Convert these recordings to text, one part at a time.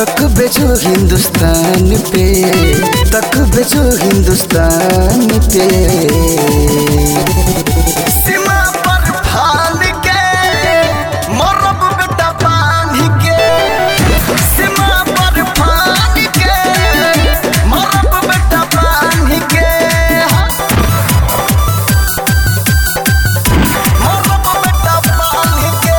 तक बेचो हिंदुस्तान पे तक बेचो हिंदुस्तान पे सीमा पर फान के मरब बेटा बांध के सीमा पर फान के मरब बेटा बांध के मरब बेटा बांध के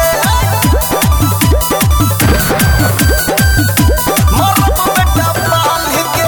मरब बेटा बांध के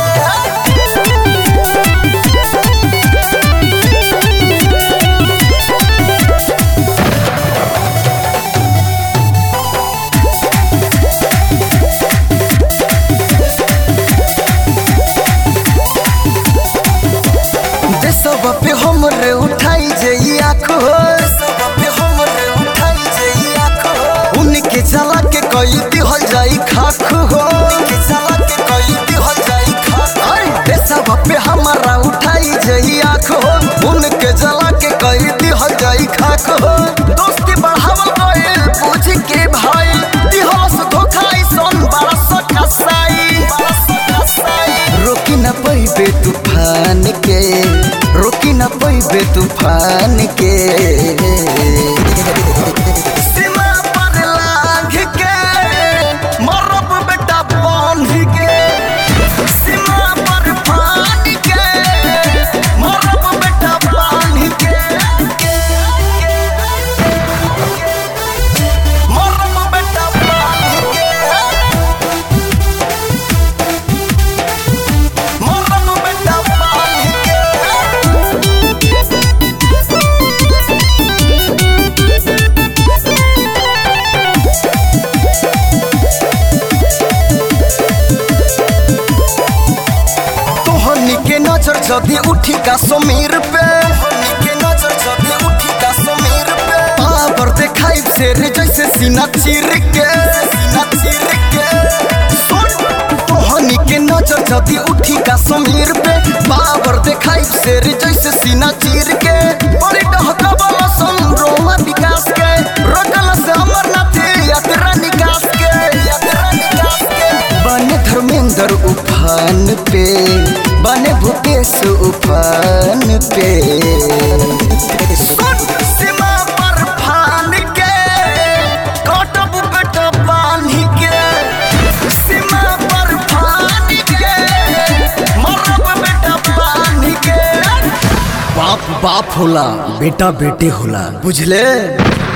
देशवा पे हमरे उठाई जई आँखो देशवा पे हमरे उठाई जई आँखो उनके जला के कई दिहल जाई खाख हो उनके जला के कई दिहल जाई खाख अरे देशवा पे हमारा उठाई जई आँखो उनके जला के कई दिहल जाई खाख हो दोस्ती बढ़ावल गइल पूछ के भाई दिहल से धोखाई सन बड़ा सा कसाई बड़ा सा कसाई रोकी न पैबे तूफान के रोकी न पैबे तूफान के सीमा पर लांघ के मरब बेटा बांध के सीमा पर फान के मरब बेटा बांध के मरब बेटा बांध के मरब बेटा बांध के तोहनी के नजर जदी उठी का समीर पे तोहनी के नजर जदी उठी का समीर पे पावर देखाई शेर जैसे सीना चीर के सीना चीर के सुन तोहनी के नजर जदी उठी का समीर पे पावर देखाई शेर जैसे सीना चीर के बड़ी डहका वाला संरोमा विकास के रगल से अमरनाथ यात्रा निकास के यात्रा निकास के बने धर्मेंद्र उफान पे बने भूपेश उफान पे सुन सीमा पर फान के कटब बेटा बांध के सीमा पर फान के मरब बेटा बांध के बाप बाप होला बेटा बेटे होला बुझले